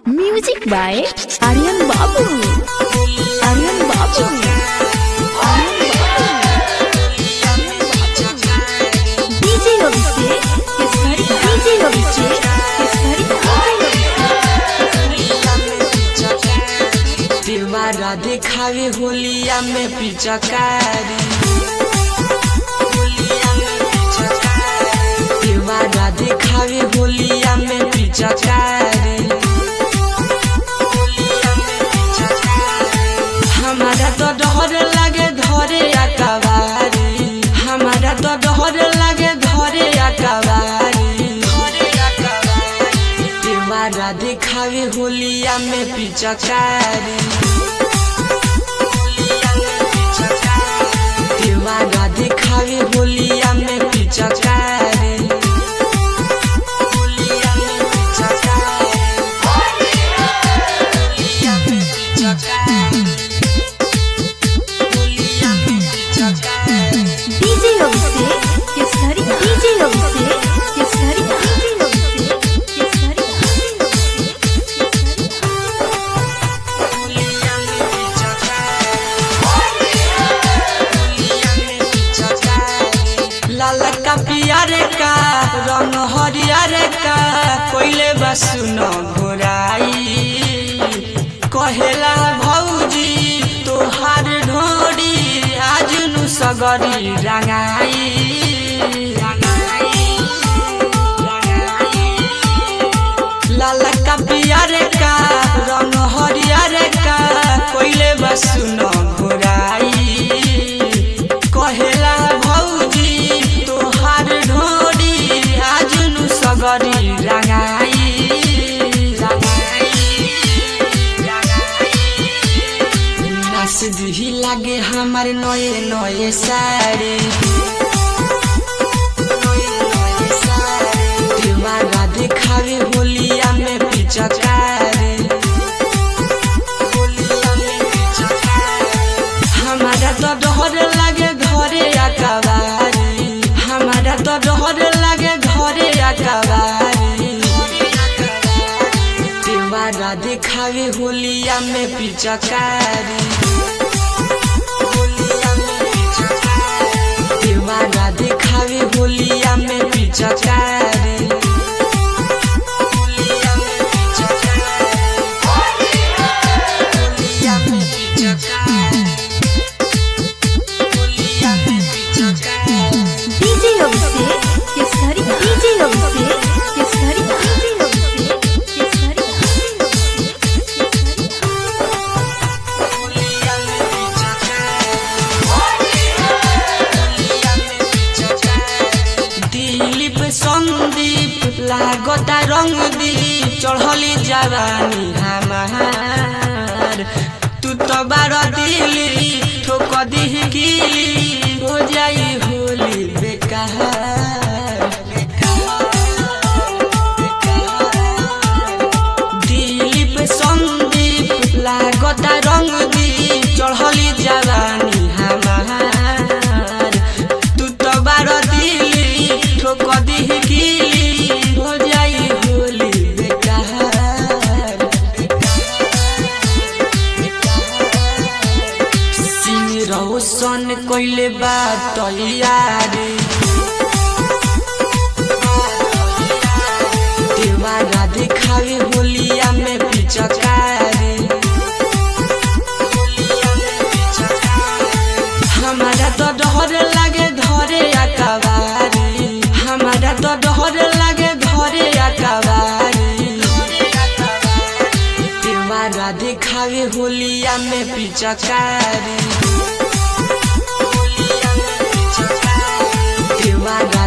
Music by Aryan Babu. Aryan Babu. DJ Abhishek Kesari. DJ Abhishek Kesari. देवारा देखावे होलिया में पिचकारी देवारा देखावे होलिया में पिचकारी हमारा तो डर लगे धरे अकबारी हमारा तो डर लगे धरे अकबारी देवारा देखावे होलिया में पिचकारी देवारा देखावे होलिया में पिचकारी होलिया में पिचकारी होलिया में पिचकारी होलिया में पिचकारी DJ Abhishek Kesari. DJ Abhishek Kesari. DJ Abhishek Kesari. होलिया में पिचकारी होलिया में पिचकारी लाल का पियर का रंग हरियर का कोइले बसुन घोराई कहेला भौजी तोहार ढोरी आज नु सगरी रंगाई लाल का पियर का रंग हरियर का कोइले बसुन घोराई कहेला भौजी तोहार ढोरी आज नु सगरी रंगाई नाच दिही लागे हमार नए नए साड़ी देवारा देखावे होलिया में पिचकारी होलिया में पिचकारी हमारा तो डर लगे घरे अकबारी हमारा तो डर लगे घरे अकबारी देवारा देखावे होलिया में पिचकारी होलिया में पिचकारी। देवारा देखावे होलिया में पिचकारी होलिया में पिचकारी। होलिया में पिचकारी होलिया में पिचकारी DJ Abhishek Kesari. DJ Abhishek Kesari. DJ Abhishek Kesari. होलिया में पिचकारी होलिया में पिचकारी दिलीप संदीप लागता रंग दीप चढ़ली जवानी हमार तू तो बार दिली ठोक दी गिली हो जाई होली बेकार दिलीप संदीप लागता रंग दीप चढ़ली जवानी हमार तू तो बार दिली ठोक दी गिली हो जाई होली बेकार सिंह रोशन कोइले बात यारी देवारा देखावे होलिया में पिचकारी हमारा तो डर लगे धरे अकबारी हमारा तो डर लगे धरे अकबारी देवारा देखावे होलिया में पिचकारी देवारा